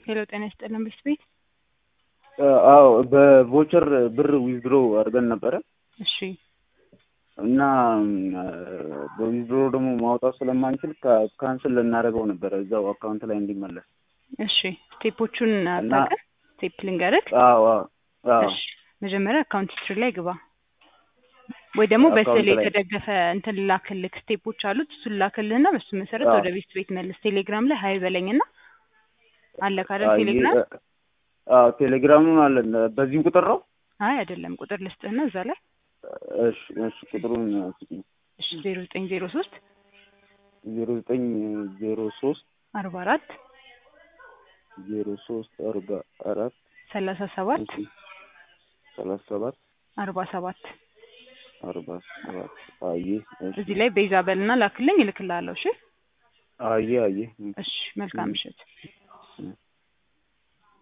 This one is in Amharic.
ሄሎ ጤና ይስጥልን ቤት ቤት አዎ በቮቸር ብር ዊዝድሮ አድርገን ነበረ እሺ እና በዊዝድሮ ደግሞ ማውጣት ስለማንችል ካንስል ልናደርገው ነበረ እዛው አካውንት ላይ እንዲመለስ። እሺ ስቴፖቹን አታውቅም? ስቴፕ ልንገርህ። አዎ አዎ አዎ እሺ መጀመሪያ አካውንት ሂስትሪ ላይ ግባ፣ ወይ ደግሞ በስዕል አካውንት ላይ- የተደገፈ እንትን ላክልክ ስቴፖች አሉት። እሱን ላክልህና በሱ መሰረት አዎ። ወደ ቤት ቤት መልስ። ቴሌግራም ላይ ሀይ በለኝና አለ ካለ አይ፣ ቴሌግራም አዎ ቴሌግራሙን አለን። በዚሁ ቁጥር ነው? አይ አይደለም ቁጥር ልስጥህና እዛ ላይ እሺ እሺ ቁጥሩን እሺ ዜሮ ዘጠኝ ዜሮ ሶስት ዜሮ ዘጠኝ ዜሮ ሶስት አርባ አራት ዜሮ ሶስት አርባ አራት ሰላሳ ሰባት እሺ ሰላሳ ሰባት አርባ ሰባት አርባ ሰባት አየ እሺ እዚህ ላይ ቤዛ በልና ላክልኝ እልክልሃለሁ። እሺ አየ አየ እሺ መልካም ምሽት።